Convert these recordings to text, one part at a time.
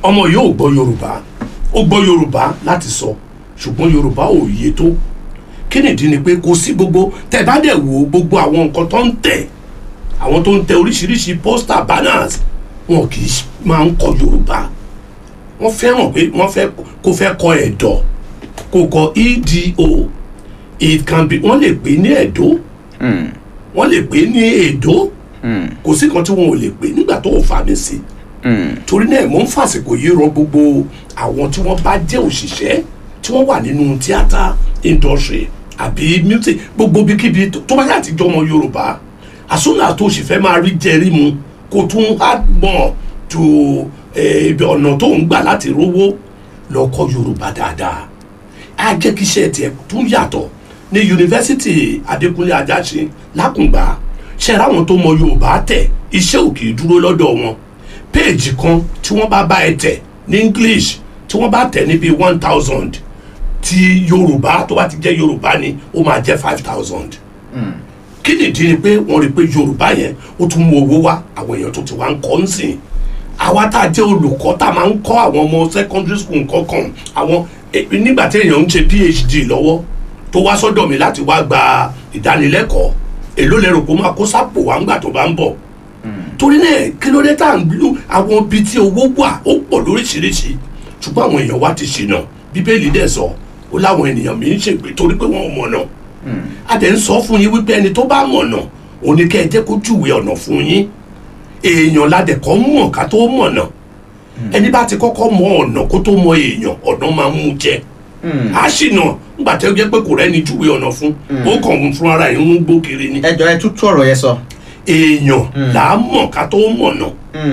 ọmọ yìí ò gbọ́ yorùbá ó gbọ́ yorùbá láti sọ ṣùgbọ́n yorùbá ò yé tó kí nìdí ni pé kò sí gbogbo tẹ bá dẹ̀ wo gbogbo àwọn nǹkan tó ń tẹ̀ àwọn tó ń tẹ oríṣiríṣi poster banners wọn kì í máa ń kọ yorùbá wọ́n fẹ́ràn pé wọ́n fẹ́ kó fẹ́ kọ ẹ̀dọ̀ kó kọ edo it can be wọ́n lè pè ní ẹ̀dọ́ wọ́n lè pè ní èdò kò sí kan tí wọn ò lè pè nígbà tó ń fa mi sí torí náà mo ń fàsìkò yìí rọ gbogbo àwọn tí wọ́n bá jẹ́ òṣìṣẹ́ tí wọ́n wà nínú theatre industry àbí music gbogbo bíkíbi tó bá yà àtijọ́ ọmọ yorùbá àsúnà tó sì fẹ́ máa rí jẹrí mu kó tún á mọ̀ tó ibi ọ̀nà tó ń gbà láti rówó lọ kọ́ yorùbá dáadáa á jẹ́ kí iṣẹ́ tiẹ̀ tún yàtọ̀ ní yunifásitì adékúnlé ajásin lákùngbà ṣe ráwọn tó mọ yorùbá tẹ̀ iṣẹ́ ò kì í dúró lọ́dọ̀ wọn péèjì kan tí wọ́n bá bá ẹ tẹ̀ ní english tí wọ́n bá tẹ̀ níbi one thousand ti yorùbá tó bá ti jẹ́ yorùbá ni ó máa jẹ́ five thousand kí nìdí ni pé wọ́n rí i pé yorùbá yẹn ó tún mú owó wá àwọn èèyàn tó ti wá ń kọ́ ń sìn àwa tá a jẹ́ olùkọ́ tá a máa ń kọ́ àwọn ọmọ secondary school kọ̀ọ̀kan àwọn nígbà tí èèyàn ń ṣe phd lọ́wọ́ tó wá sọ́dọ̀ mi láti wá gba ìdánilẹ́kọ̀ọ́ èló lẹ́rù kó máa kó sápò wá ńgbà tó bá ń bọ̀ torí náà kí ló dé tá à ń lu àwọn ibi tí owó wà ó pọ̀ lóríṣiríṣi ṣùgbọ́n àwọn èèyàn wa ti ṣìnà bíbélì dẹ̀ sọ ó láwọn ènìyàn mi ń ṣègbè torí pé wọ́n mọ̀nà a dẹ̀ ń sọ fún yín wípé ẹni tó bá mọ̀nà òní kẹ́ ẹ jẹ́ kó júwe ọ̀nà fún yín èèyàn ládẹ̀kọ́ mọ̀ ká tó mọ̀nà ẹni bá ti kọ́kọ́ mọ ọ̀nà kó tó mọ èèyàn ọ̀nà máa ń mú jẹ a ṣìnà nígbà tí ó jẹ́ pé kò rẹ́ni júwe ọ̀nà fún ó kàn ń fún ara ẹ̀ ń gbó kiri ni ẹ jọ ẹ tútú ọ̀rọ̀ yẹn sọ. èèyàn là á mọ̀ ká tó mọ̀nà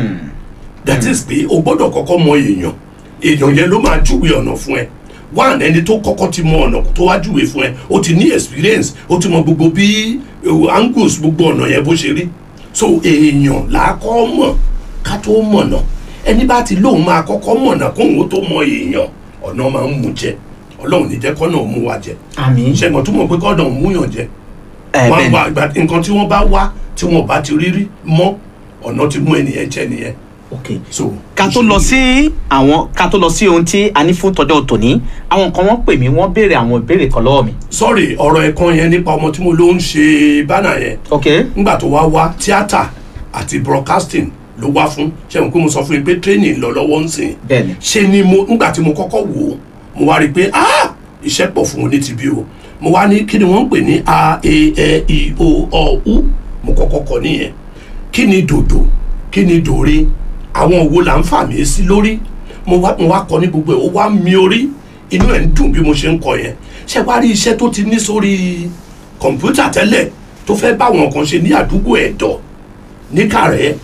that is pé o gbọ́dọ̀ kọ́kọ́ mọ èèyàn èèyàn yẹn ló máa júwe ọ̀nà fún ẹ one ẹni tó kọ́kọ́ ti mọ ọ̀nà tó wá júwe fún ẹ o ti ní experience o ti mọ gbogbo bí angles gbogbo ọ̀nà yẹn bó ṣe rí so èèyàn là á kọ́ mọ̀ ká tó mọ̀nà ẹni bá ti lóun máa kọ́kọ́ mọ̀nà kóun tó mọ èèyàn ọ̀nà máa ń mú jẹ ọlọ́run ní jẹ́ kọ́nà mú wa jẹ àmì. ṣẹ́gun tó mọ̀ pé kọ́nà mú yàn jẹ ẹ wọn bẹ́ẹ̀ wá ìgbà nǹkan tí wọ́n bá wá tí wọ́n bá ti rí rí mọ́ ọ̀nà ti mú ẹnìyẹn jẹ nìyẹn ok. so. ká tó lọ sí àwọn ká tó lọ sí ohun tí a ní fún tọjọ́ tòní àwọn kan wọ́n pè mí wọ́n béèrè àwọn ìbéèrè kan lọ́wọ́ mi. sorry ọ̀rọ̀ ẹ̀kan yẹn nípa ọmọ tí mo ló ń ṣe bánà yẹn ok. nígbà tó wá wá tíátà àti broadcasting ló wá fún ṣẹ́gun pé mo sọ fún yín pé training lọ lọ́wọ́ ń sìn bẹ́ẹ̀ni. ṣe ni mo nígbà tí mo kọ́kọ́ wò ó mo wá rí i pé ah iṣẹ́ pọ̀ fún oní ti bí o mo wá ní kí ni wọ́n ń pè ní a e e i o ọ u mo kọ́kọ́ kọ nìyẹn kí ni dòdò kí ni dòre àwọn òwò là ń fà mí sí lórí mo wá mo wá kọ ní gbogbo ẹ̀ ó wá mi orí inú ẹ̀ ń dùn bí mo ṣe ń kọ yẹn ṣe wá rí iṣẹ́ tó ti ní sórí kọ̀ǹpútà tẹ́lẹ̀ tó fẹ́ báwọn kan ṣe ní àdúgbò ẹ̀dọ̀ ní kàrẹ́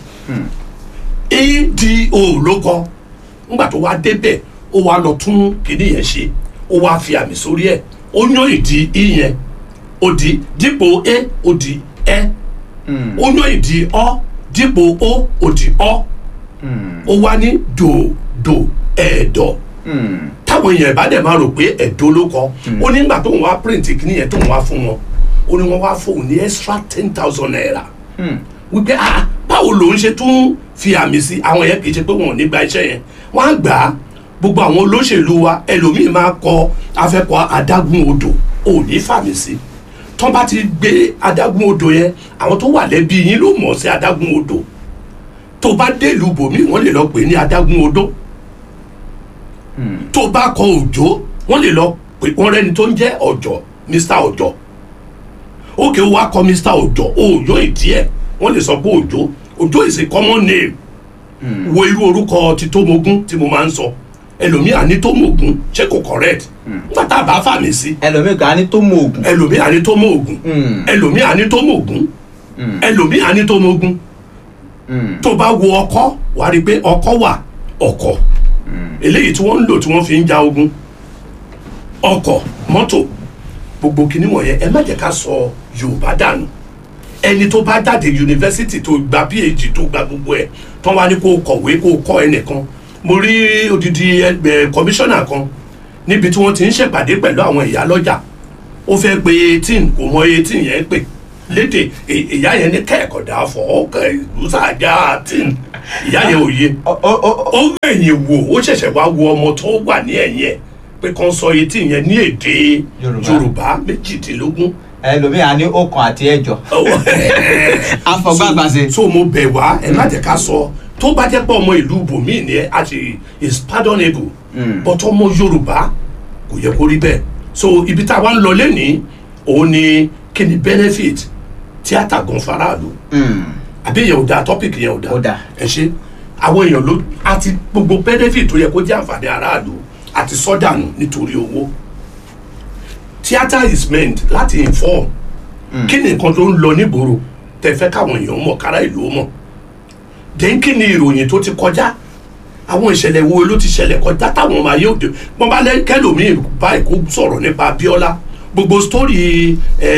ado ló kọ ńgbà tó wá débẹ̀ ó wá lọ tún kíní yẹn ṣe ó wá fi àmì sórí ẹ̀ ó yán ìdí i yẹn ó di dípò e ó di ẹ ó yán ìdí ọ dípò o ó di ọ ó wá ní dòdò ẹ̀dọ̀ táwọn èèyàn ìbá dẹ̀ máa rò pé ẹ̀dọ́ ló kọ ó ní nígbà tó ń wá print kíní yẹn tó ń wá fún wọn ó ní wọ́n wá fóun ní extra ten thousand naira wípé ah báwo lòun ṣe tún fi àmì sí àwọn yẹn kì í ṣe pé wọn ò ní gba iṣẹ́ yẹn wọ́n á gbà á gbogbo àwọn olóṣèlú wa ẹlòmíín máa kọ afẹ́kọ̀ adágún odò ò ní fàmì sí tán bá ti gbé adágún odò yẹn àwọn tó wà lẹ́bí yín ló mọ̀ sí adágún odò tó bá délùú bòmí wọ́n lè lọ pè ní adágún odò tó bá kọ òjò wọ́n lè lọ pè wọ́n rẹ́ni tó ń jẹ́ ọ̀jọ̀ mr ọ̀jọ̀ òkè ó wá kọ mr ọ̀jọ̀ òòyò ìdí ẹ̀ wọ́n lè sọ pé òjò òjò is a common name wo irú orúkọ ti tómogún tí mo máa ń sọ ẹlòmíì àní tómogún ṣé kò correct nígbà tá a bá fàmì sí ẹlòmíì kan á ní tó mọ oògùn. ẹlòmíì àní tómogún ẹlòmíì àní tómogún ẹlòmíì àní tómogún tó bá wo ọkọ wà á rí i pé ọkọ wà ọkọ eléyìí tí wọ́n ń lò tí wọ́n fi ń ja ogun ọkọ̀ mọ́tò gbogbo kìíní wọ̀nyẹn ẹ má jẹ́ ká sọ yorùbá dànù ẹni tó bá jáde yunifásitì tó gba phd tó gba gbogbo ẹ tán wá ní kó kọ̀wé kó kọ́ ẹnìkan mo rí odidi ẹgbẹ́ kọmíṣánná kan níbi tí wọ́n ti ń ṣèpàdé pẹ̀lú àwọn ìyá lọ́jà ó fẹ́ pe eighteen kò mọ eighteen yẹn pè lédè ì- ìyá yẹn ní kẹ́ẹ̀kọ̀dá fọ́ ọkọ̀ ìlúsàjà àti ìyá yẹn ò yé Ó- ó- ó- ó gbẹ̀yìn wò ó ṣẹ̀ṣẹ̀ wá wo ọmọ tó wà ní ẹ̀yìn ẹ̀ pé kàn sọ etí yẹn ní èdè Yorùbá. yorùbá méjìdínlógún ẹlòmíà ní ọkàn àti ẹjọ afọgbàgbà ṣe. so mo bẹ̀ wá ẹ má jẹ́ ká sọ tó bá jẹ́ pé ọmọ ìlú ibòmíì ni ẹ àti is pardonable but ọmọ yorùbá kò yẹ kó rí bẹ́ẹ̀ so ibi tá a wá ń lọ lẹ́nìí òun ni kí ni benefit tíátà gan faraàlú àbí yẹn ò dáa topic yẹn ò dáa Ó dáa. ẹ ṣe àwọn èèyàn ló àti gbogbo benefit tó yẹ kó jẹ́ àǹfààní aráàlú àti sọ́dànù nítorí owó theatre is meant láti inform kí ni nǹkan tó ń lọ nígboro tẹ fẹ́ káwọn èèyàn mọ̀ kára ìlú ó mọ̀ then kí ni ìròyìn tó ti kọjá àwọn ìṣẹ̀lẹ̀ wo ló ti ṣẹlẹ̀ kọjá táwọn ọmọ ayé òde wọn bá lẹ kẹlòmíì báyìí kó sọ̀rọ̀ nípa Abíọ́lá gbogbo story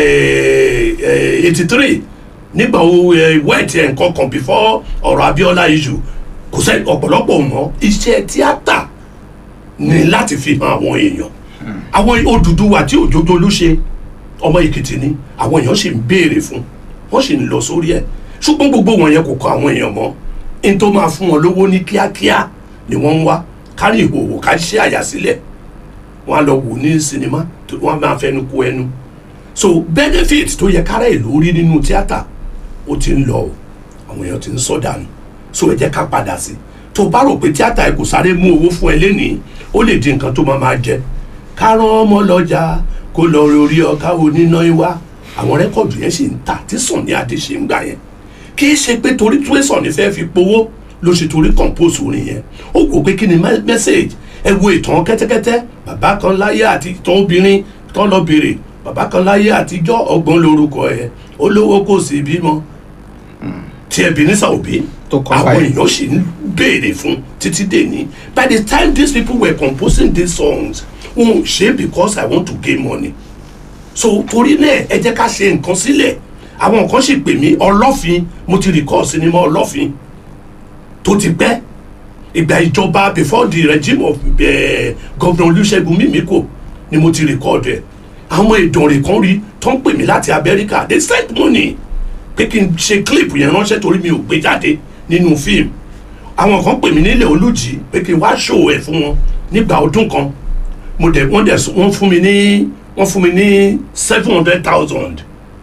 eighty three nígbà wo wẹ́ẹ̀tì ẹ̀ nǹkan kan before ọ̀rọ̀ Abíọ́lá issue kò sẹ́ ọ̀pọ̀lọpọ̀ mọ́ iṣẹ́ tíátà ni láti fi hàn àwọn èèyàn àwọn Odùduwà tí òjòjò ló ṣe ọmọ Èkìtì ni àwọn èèyàn sì ń béèrè fún wọ́n sì ń lọ sórí ẹ̀ ṣùgbọ́n gbogbo wọn yẹn kò kọ àwọn èèyàn mọ́ n tó máa fún wọn lówó ní kíákíá ni wọ́n ń wá kárí ìhòòhò ká ṣe àyà sílẹ̀ wọ́n á lọ wò ní sinimá tó wọ́n á máa fẹnu kó ẹnu so benefit tó yẹ kára ìlú rí nínú tíátà ó ti ń lọ o àwọn èèyàn ti ń sọ dànù so ẹ jẹ́ ká padà sí tó bá rò pé tíátà ẹ kò sáré mú owó fún ẹ lénìí ó lè di nǹkan tó máa máa jẹ ká rán ọmọ lọ́jà kó lọ rí ọ̀ká oníná wá àwọn rẹ́kọ̀dù yẹn sì ń tà tí Sunny Adé ṣe ń gbà yẹn kì í ṣe pé torí tí Sunny fẹ́ fi powó ló ṣe torí compose orin yẹn ó wò pé kí ni message ẹ wo ìtàn kẹ́tẹ́kẹ́tẹ́ bàbá kan láyé àti ìtàn obìnrin tán lọ bèrè bàbá kan láyé àtijọ́ ọgbọ́n lórúkọ ẹ̀ olówó kò sí bímọ tí Ebenezer Obey Tó kọ àwọn báyìí. èèyàn sì ń béèrè fún títí dèní by the time these people were composing these songs wọn ò ṣe because I want to gain money so torí náà ẹ jẹ́ ká ṣe nǹkan sílẹ̀ àwọn nǹkan sì pè mí ọlọ́fin mo ti record sinimá ọlọ́fin tó ti pẹ́ ìgbà ìjọba before the regime of uh, governor Olúṣẹ́gun Mímíkò ni mo ti record ẹ̀ àwọn ìdànrè kan rí tó ń pè mí láti Amẹ́ríkà they send money pé kí n ṣe clip yẹn ránṣẹ́ torí mi ò gbé jáde nínú fíìmù àwọn kan pè mí nílẹ̀ olùjì pé kí n wá ṣòwò ẹ̀ fún wọn nígbà ọdún kan mo dẹ̀ wọ́n dẹ̀ wọ́n fún mi ní wọ́n fún mi ní seven hundred thousand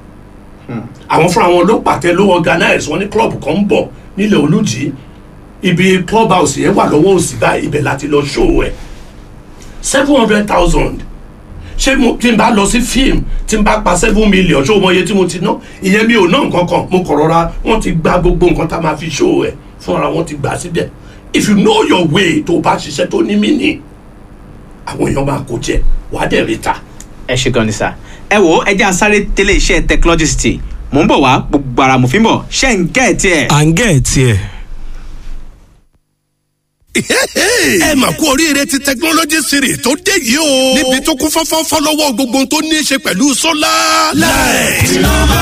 àwọn fúnra wọn ló pàtẹ ló organize wọn ní club kan ń bọ̀ nílẹ̀ olùjì ibi club house yẹn wà lọ́wọ́ òsì báyìí ibẹ̀ láti lọ ṣòwò ẹ̀ seven hundred thousand ṣé mo tí n bá lọ sí fíìmù tí n bá pa seven million ṣé o mọ iye tí mo ti ná ìyẹn mi ò ná nǹkan kan mo kọ̀ rọra wọ́n ti gba gbogbo nǹkan tá a máa fi ṣòwò ẹ̀ fúnra wọn ti gbà síbẹ̀ if you know your way tó o bá ṣiṣẹ́ tó ní mí nì àwọn èèyàn máa kó jẹ wàá dẹ̀ rí ta. ẹ ṣe gan ni sá ẹ wo ẹ jẹ́ àsáré tẹ́lẹ̀ iṣẹ́ technology city mò ń bọ̀ wá gbogbo ara mo fi ń bọ̀ ṣé ń gẹ́ ẹ̀ tiẹ̀. à ń gẹ̀ ẹ́ tiẹ̀. ẹ mà kú oríire ti technology series tó dé yìí o. níbi tó kún fọ́fọ́ fọ́lọ́wọ́ gbogbo tó ní í ṣe pẹ̀lú sólà. láì.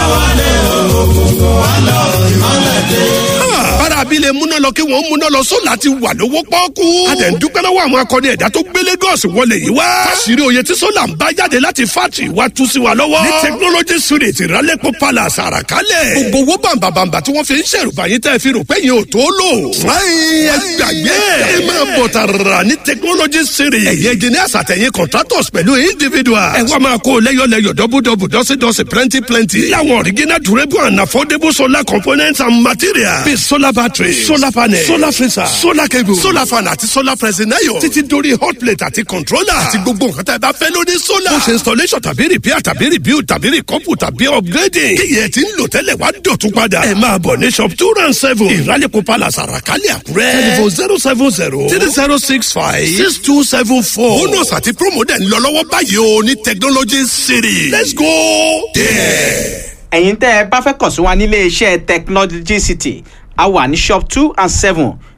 bára abilé múná lọ kí wọ́n múná lọ sólà ti wà lówó pọ́ọ́kú. a dẹ̀ ń dúpẹ́ lọ́wọ́ àwọn akọni ẹ̀dá tó gbé Lagos wọlé yìí wá. fásirì oyè tí sólà ń bá jáde láti fátì wá tú sí wa lọ́wọ́. ní technology series ìrálẹ́pọ̀ palace àràkálẹ̀. gbogbo owó bàǹbàǹbà tí wọ́n fi ń ṣèrùbà yín tẹ́ fi rò pé yín ò tó lò. fúláyìn ẹ gbàgbé ẹ máa bọ̀ tààrà ní technology series. ẹ̀yin engineers àtẹ̀yìn contractors pẹ̀lú individuals. ẹ wá máa kó lẹ́yọ̀lẹ́yọ̀ dọ́bùdọ́bù dọ́sídọ́sí plenty plenty. láwọn original durable and affordable solar components and materials. bíi solar battery solar panel solar freezer solar cable solar fan àti solar pressing iron. títí dórí hot plate àti controller. àti gbogbo nǹkan tá ẹ bá fẹ́ lórí solar. bó ṣe installation tàbí repair tàbí rebuild tàbí recouple tàbí upgrading. kíyẹ̀ tí ń lò tẹ́lẹ̀ wá dọ̀tún padà. ẹ máa bọ̀ ní shop two round seven. ìrálẹ̀kọ̀ palace àràkálẹ̀ àkúrẹ́. telephone zero seven zero three zero six five six two seven four. bonus àti promo dẹ̀ ń lọ lọ́wọ́ báyìí o ní technology city. let's go there. ẹ̀yin tẹ́ ẹ bá fẹ́ kàn sí wa nílé iṣẹ́ technology city a wà ní shop two and seven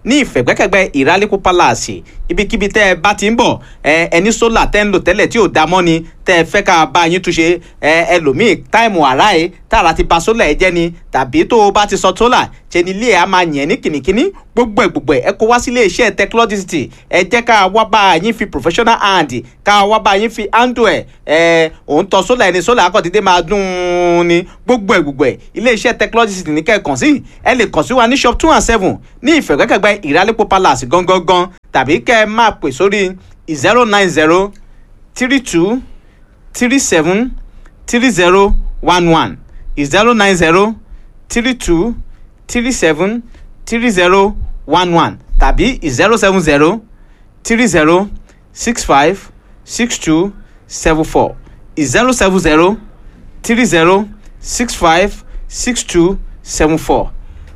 ní ìfẹ̀gbẹ́kẹ̀gbẹ́ ìrálẹ́kọ̀ palace ibikíbi tẹ́ ẹ bá ti ń bọ̀ ẹ ẹni sólà tẹ́ ń lò tẹ́lẹ̀ tí ò dá mọ́ ni tẹ́ ẹ fẹ́ ká bá yín túnṣe ẹ ẹlòmíì táìmù àrá ẹ tààrà ti ba sólà ẹ jẹ́ ni tàbí tó o bá ti sọ sólà ṣe ni ilé ẹ á máa yẹn ní kìnnìkìnnì gbogbo ẹ gbogbo ẹ ẹ kó wá sí ilé iṣẹ́ technology ẹ jẹ́ ká wá bá yín fi professional hand ká wá bá yín fi handle ẹ ẹ òun tọ sólà ẹni sólà akọ̀dédé máa dùn ún ni gbogbo ẹ gbogbo ẹ ilé iṣẹ́ technology ní kẹ́ ẹ kàn sí ẹ lè kàn sí wa ní shop two and seven ní ìfẹ̀gbẹ́kẹ̀gbẹ́ ìrálẹ́pọ̀ palace gangan tàbí kẹ́ ẹ máa pè sórí zero nine zero three two three seven three zero one one zero nine zero three two three seven three zero one one tàbí zero seven zero three zero six five six two seven four zero seven zero three zero six five six two seven four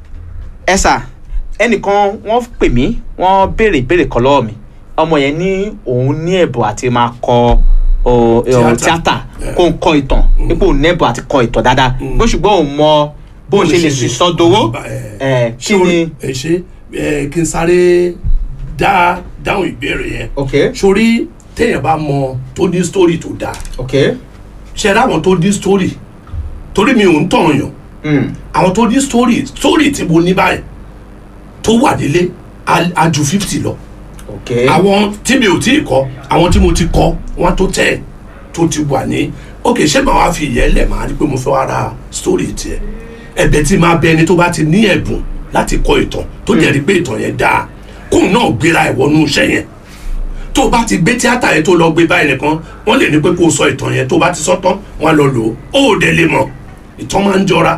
ẹ sà ẹnìkan wọ́n pè mí wọ́n béèrè ìbéèrè kan lọ́wọ́ mi ọmọ yẹn ní òun ní ẹ̀bùn àti máa kọ ọ, ọ, Tíátà. tíátà Yeah. kó ń kọ ìtàn nípò òun ní ẹ̀bùn àti kọ ìtàn dáadáa bó ṣùgbọ́n òun mọ bó ń ṣe lè sì sọ dowó ẹ kí ni. ẹ ṣe ẹ kí n sáré dá dáhùn ìbéèrè yẹn ok sórí téèyàn bá mọ tó ní story tó dáa ok ṣe ráwọn tó ní story torí mi ò ń tàn yàn mm. àwọn tó ní story story tí mo ní báyìí tó wà nílé á- á ju fifty lọ ok àwọn tí mi ò tí ì kọ àwọn tí mo ti kọ wọn tó tẹ tó ti wà ní ok ṣé màá wá fi ìyẹn lẹ̀ máa rí pé mo fẹ́ wá ra story tiẹ̀ ẹ̀bẹ̀ tí máa bẹ ẹni tó bá ti ní ẹ̀bùn láti kọ ìtàn tó jẹ́ rí pé ìtàn yẹn dáa kóun náà gbéra ẹ̀ wọnú iṣẹ́ yẹn tó bá ti gbé tíátà yẹn tó lọ gbé báyìí nìkan wọ́n lè ní pé kó o sọ ìtàn yẹn tó bá ti sọ tán wọ́n á lọ lò ó ó dẹ̀ lè mọ̀ ìtàn máa ń jọra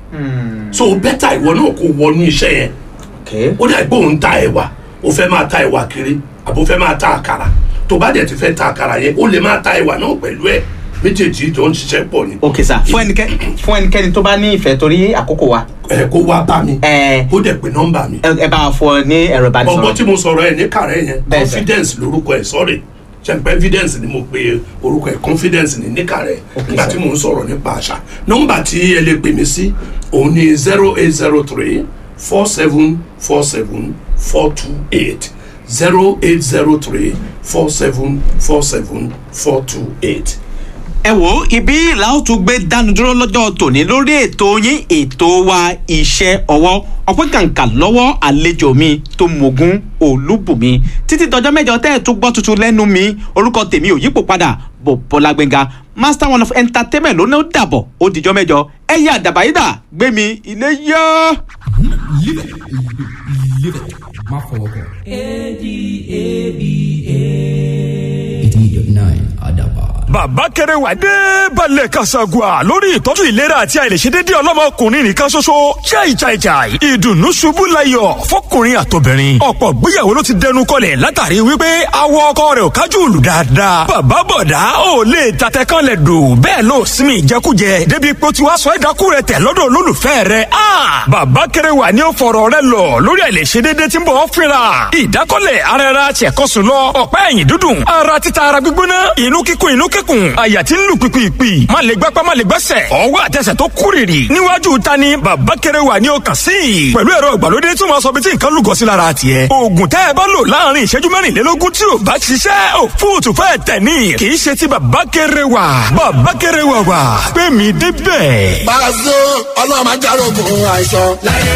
so bẹ́tà ìwọ náà kó wọnú iṣẹ́ yẹn ok ó dà pé òun ta ẹ̀wà ó fẹ́ máa ta ẹ̀wà kiri àbó fẹ́ máa ta àkàrà tó bá dẹ̀ ti fẹ́ ta àkàrà yẹn ó lè máa ta ẹ̀wà náà pẹ̀lú ẹ̀ méjèèjì jọ ń ṣiṣẹ́ pọ̀ ni ok sà fún ẹnikẹ́ni fún ẹnikẹ́ni tó bá ní ìfẹ́ torí àkókò wa ẹ kó wá bá mi ẹ ó dẹ̀ pé nọ́mbà mi ẹ ẹ bá a fọ ní ẹ̀rọ ọgbọ́n ìbánisọ̀rọ̀ tí mo sọ̀rọ̀ ẹ̀ ní kàrẹ́ yẹn Bẹ́ẹ̀ sà. confidence lórúkọ ẹ̀ sorry ṣẹ̀pẹ́ evidence ni mo pe orúkọ ẹ̀ confidence ní ní kàrẹ́ nígbà sà. tí mo ń sọ̀rọ̀ nípa àṣà nọ́mbà tí ẹ lè pè mí sí òun ni zero eight zero three four seven four seven four two eight zero eight zero three four seven four seven four two eight. ẹ wo ibi làwọn tún gbé dánu dúró lọ́jọ́ tòní lórí ètò yín ètò wa iṣẹ́ ọwọ́ ọpẹ́ kàǹkà lọ́wọ́ àlejò mi tó mogun olúbùnmi títí dọjọ́ mẹ́jọ tẹ́ ẹ̀ tún gbọ́ tuntun lẹ́nu mi orúkọ tèmi ò yípo padà bò bọ́lá gbẹ̀ngà master one of entertainment ló ní ó dàbọ̀ ó dìjọ́ mẹ́jọ ẹ̀yà àdàbàyídà gbé mi ilé yá. Live it. Live it. Má fọwọ́ kàn. eighty dot nine Adaba. bàbá kẹrẹ wà dé balẹ̀ kasagua lórí ìtọ́jú ìlera àti àìlèṣedédé ọlọ́mọkùnrin nìkan ṣoṣo chai chai chai ìdùnnú ṣubú layọ̀ fọkùnrin àtobìnrin ọ̀pọ̀ gbéyàwó ló ti dẹnu kọlẹ̀ látàrí wípé awọ ọkọ rẹ̀ ò kájú lù dáadáa bàbá bọ̀dá ò lè tatẹ kan lẹ̀ dò bẹ́ẹ̀ ló sinmi ìjẹkújẹ débi pé ó ti wá sọ ẹ̀dákú rẹ̀ tẹ̀ lọ́dọ̀ olólùfẹ́ rẹ̀ a bàbá kẹrẹ wà ní ó fọ̀rọ̀ rẹ̀ lọ lórí àìlèṣedédé tí ń bọ̀ ọ́ fínra ìdákọ́lẹ̀ ara ẹra tiẹ̀kọ́sùn lọ ọ̀pá ẹ̀yìn dúdùn ara títa ara gbígbóná inú kíkún inú kíkún àyà tí ń lù pìpìpì má lè gbápá má lè gbẹ́sẹ̀ ọwọ́ àtẹsẹ̀ tó kúrìrì níwájú ta ni bàbá kẹrẹ wà ní ọkàn sí i pẹ̀lú ẹ̀rọ ìgbàlódé tí wọ́n sọ bí tí nǹkan lùgọ́ sí lára tiẹ̀ oògùn tẹ́ ẹ bá lò láàrin ìṣẹ́jú mẹ́rìnlélógún tí ò bá ṣiṣẹ́ ò fóòtù fẹ́ tẹ̀ ní kì í ṣe ti bàbá kẹrẹ wà bàbá kẹrẹ wà wà pé mi débẹ̀. Pàṣẹ ọlọ́run máa járógun àìsàn.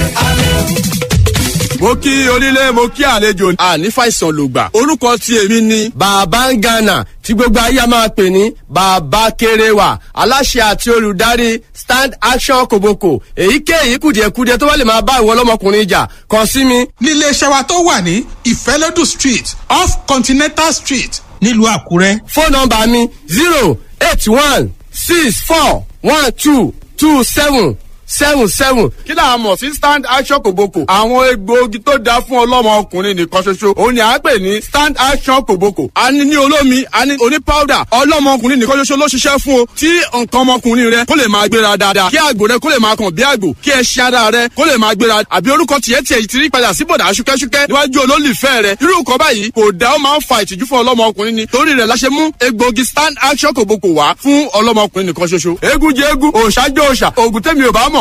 mo kí onílé mo kí àlejò àní fàìsàn lògbà orúkọ tí èmi ni. bàbá ń gànà tí gbogbo ayé a máa pè ní bàbá kéréwà aláṣẹ àti olùdarí stand action kòbókò èyíkéyìí kùdìẹ̀kudiẹ tó bá lè máa bá ìwọ ọlọ́mọkùnrin jà kàn sí mi. nílé iṣẹ́ wa tó wà ní ìfẹ́lódù street off continental street nílùú àkúrẹ́. fóònù nọmba mi zero eight one six four one two two seven seven seven. kí là á mọ̀ sí stand action kòbókò. àwọn egbòogi tó dáa fún ọlọ́mọ ọkùnrin nìkan ṣoṣo òun ni à ń pè ní stand action kòbókò. a ní ní olómi a ní oní powder ọlọ́mọ ọkùnrin nìkan ṣoṣo ló ṣiṣẹ́ fún o. tí nǹkan ọmọkùnrin rẹ kó lè máa gbéra dáadáa kí àgbò rẹ kó lè máa kàn bí àgbò kí ẹṣin ara rẹ kó lè máa gbéra àbí orúkọ tiẹ̀ tiẹ̀ ti rí padà sí bọ̀dà ṣúkẹ́ṣúkẹ́ níwájú olólùfẹ́ rẹ irú nǹkan báyìí kò dá ó máa ń fa ìtìjú fún ọlọ́mọ ọkùnrin ni torí rẹ̀ la ṣe mú egbòogi stand action kòbókò wá fún ọlọ́mọ ọkùnrin nìkan ṣoṣo eégún jẹ eégún òòṣà jẹ òòṣà òògùn tẹ́mi ò bá mọ̀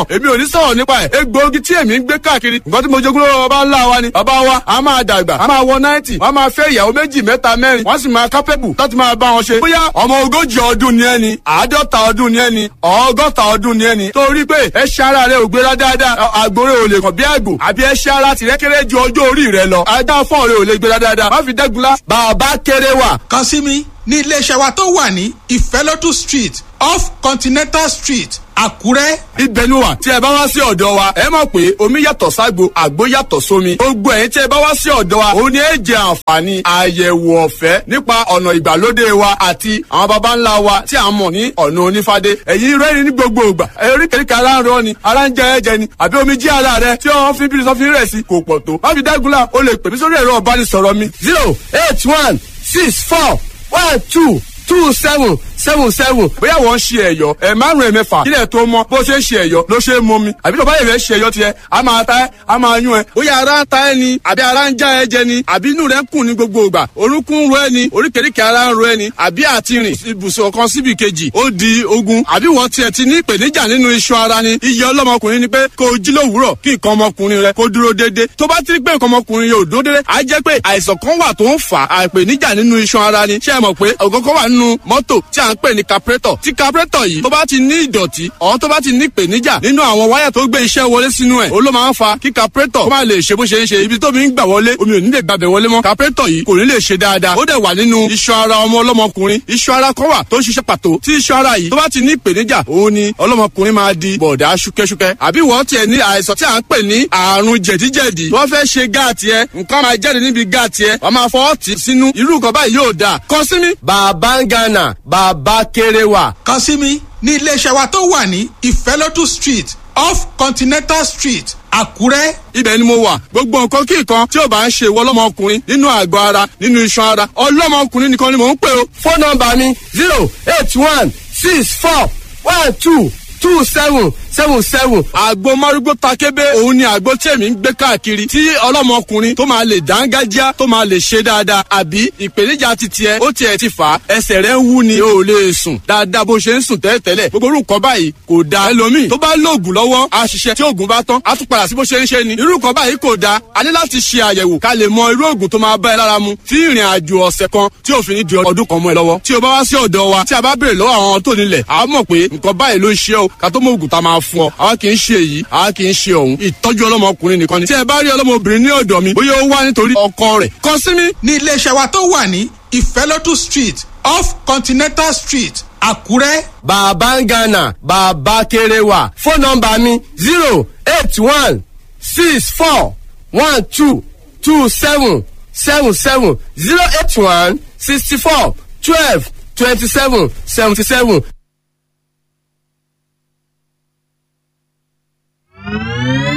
mọ̀ èmi ò ní sọ̀rọ̀ nípa ẹ̀ egbòogi tí èmi ń gbé káàkiri nǹkan tí mo jogún lọ́wọ́ bàbá ńlá wa ni bàbá wa a máa dàgbà a máa wọ náìtì wọ́n máa fẹ́ ìyàwó méjì mẹ́ta mẹ́rin wọ́n sì máa kápẹ́bù láti máa bá wọn ṣe bóyá ọmọ ogójì ọdún ni ẹni àádọ́ta ọdún ni ẹni ọgọ́ta ọdún ni ẹni torí pé ẹṣẹ́ ara rẹ ò gbéra dáadáa àgbòrè ò lè kàn bí àgbò àbí ẹṣẹ́ ara tìrẹ́ kéré ju ọjọ́ orí rẹ lọ ajá fọ́ọ̀ rẹ ò lè gbéra dáadáa má fi dẹ́gunlá bàbá kéré wà kàn sí mi ní iléeṣẹ́ wa tó wà ní ìfẹ́lódù street off continental street àkúrẹ́. ibẹ̀ ni wà tí ẹ bá wá sí ọ̀dọ̀ wa ẹ mọ̀ pé omi yàtọ̀ ságbo àgbo yàtọ̀ sómi gbogbo ẹ̀yin tí ẹ bá wá sí ọ̀dọ̀ wa òun ni ẹ jẹ àǹfààní àyẹ̀wò ọ̀fẹ́ nípa ọ̀nà ìgbàlódé wa àti àwọn baba ńlá wa tí a mọ̀ ní ọ̀nà onífádé ẹ̀yin rẹ́rìn ní gbogbo ìgbà eríkèríkè ara ń rọ ni ara ń jẹ ẹ̀jẹ̀ ni àbí omi jí ara rẹ tí wọ́n fi bírí sọ́fin rẹ̀ sí kò pọ̀ tó má fi dágunlá o lè pè mí sórí ẹ̀rọ ọ̀bánisọ̀rọ̀ mi zero eight one six four one two two seven seven seven bóyá wọ́n ń ṣe ẹ̀yọ́ ẹ̀ márùn-ún ẹ̀mẹ́fà kílẹ̀ tó mọ́ bó ṣe ń ṣe ẹ̀yọ́ ló ṣe é mọ́ mi àbí tó bá yẹ̀ fẹ́ ṣe ẹ̀yọ́ tiẹ̀ a máa ta ẹ́ a máa yún ẹ bóyá ara ń ta ẹ ni àbí ara ń já ẹ jẹ ni àbí inú rẹ ń kùn ní gbogbo ìgbà orúnkún ń ro ẹ ni oríkèéríkèé ara ń ro ẹ ni àbí àti rìn ibùsùn kan síbi kejì ó di ogun àbí wọ́n tiẹ̀ ti ní ìpèníjà nínú iṣan ara ni iye ọlọ́mọkùnrin ni pé kó o jí lówùúrọ̀ kí nǹkan ọmọkùnrin rẹ kó dúró déédéé tó bá ti rí pé nǹkan ọmọkùnrin yóò dúró déédéé á jẹ́ pé àìsàn kan wà tó ń fà á ìpèníjà nínú iṣan ara ni ṣé ẹ mọ̀ pé ọ̀gọ́gọ́ wà nínú mọ́tò tí à ń pè ní carburetor tí carburetor yìí tó bá ti ní ìdọ̀tí ọ̀hún tó bá ti ní ìpèníjà nínú àwọn wáyà tó gbé iṣẹ́ wọlé sínú ẹ̀ ó ló máa ń fa kí carburetor kó má lè ṣe bó ṣe ń ṣe ibi tómi ń gbà wọlé omi ò ní lè gbàbẹ̀ wọlé mọ́ carburetor yìí kò ní lè ṣe dáadáa ó dẹ̀ wà nínú iṣan ara ọmọ ọlọ́mọkùnrin iṣan ara kan wà tó ń ṣiṣẹ́ pàtó tí iṣan ara yìí tó bá ti ní ìpèníjà òun ni ọlọ́mọkùnrin máa di bọ̀dá ṣúkẹ́ṣúkẹ́ àbí wọ́n tiẹ̀ ní àìsàn tí à ń pè ní àrùn jẹ̀díjẹ̀dí wọ́n fẹ́ ṣe gáàtì ẹ nǹkan máa jáde níbi gáàtì ẹ wọ́n máa fọwọ́ tì sínú irú nǹkan báyìí yóò dáa kàn sí mi. bàbá ń gánà bàbá kéré wà. kàn sí mi ní iléeṣẹ́ wa tó wà ní ìfẹ́lódù street off continental street àkúrẹ́. ibẹ̀ ni mo wà gbogbo nǹkan kí nǹkan tí ò bá ń ṣe ìwọ ọlọ́mọkùnrin nínú àgọ́ ara nínú iṣan ara ọlọ́mọkùnrin nìkan ni mò ń pè o. fóònù nọmba mi zero eight one six four one two two seven seven seven. àgbo márúgbó takébé òun ni àgbo tí èmi ń gbé káàkiri tí ọlọ́mọkùnrin tó máa lè dángájá tó máa lè ṣe dáadáa àbí ìpèníjà ti tiẹ̀ ó tiẹ̀ ti fà á ẹsẹ̀ rẹ̀ ń wú ni o ò lè sùn dáadáa bó ṣe ń sùn tẹ́lẹ̀tẹ́lẹ̀ gbogbo orúkọ báyìí kò da ẹlòmíì tó bá lóògùn lọ́wọ́ á ṣiṣẹ́ tí oògùn bá tán á tún padà sí bó ṣe ń ṣe ni irú nǹkan báyìí kò da a ní láti ṣe àyẹ̀wò ká lè mọ irú oògùn tó máa bá ẹ lára mu tí ìrìn àjò ọ̀sẹ̀ kan tí òfin ní di ọdún kan mọ́ ẹ lọ́wọ́ tí o bá wá sí ọ̀dọ̀ wa tí a bá béèrè lọ́wọ́ àwọn tó nílẹ̀ a mọ̀ pé nǹkan báyìí ló ń ṣe o ká tó mọ oògùn tá a máa fún ọ àwa kì í ṣe èyí àwa kì í ṣe òun ìtọ́jú ọlọ́mọkùnrin nìkan ni tí ẹ bá rí ọlọ́mọbìnrin ní ọ̀dọ̀ mi bóyá ó wá nítorí ọkọ rẹ̀ kàn sí mi. ní iléeṣẹ́ wa tó wà ní ìfẹ́lódù street off continental street àkúrẹ́. bàbá ń gánà bàbá kéré wà fóònù nọmba mi zero eight one six four one two two seven seven seven zero eight one sixty four twelve twenty seven seventy seven.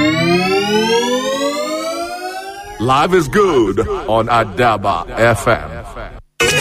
Live is good on Adaba FM.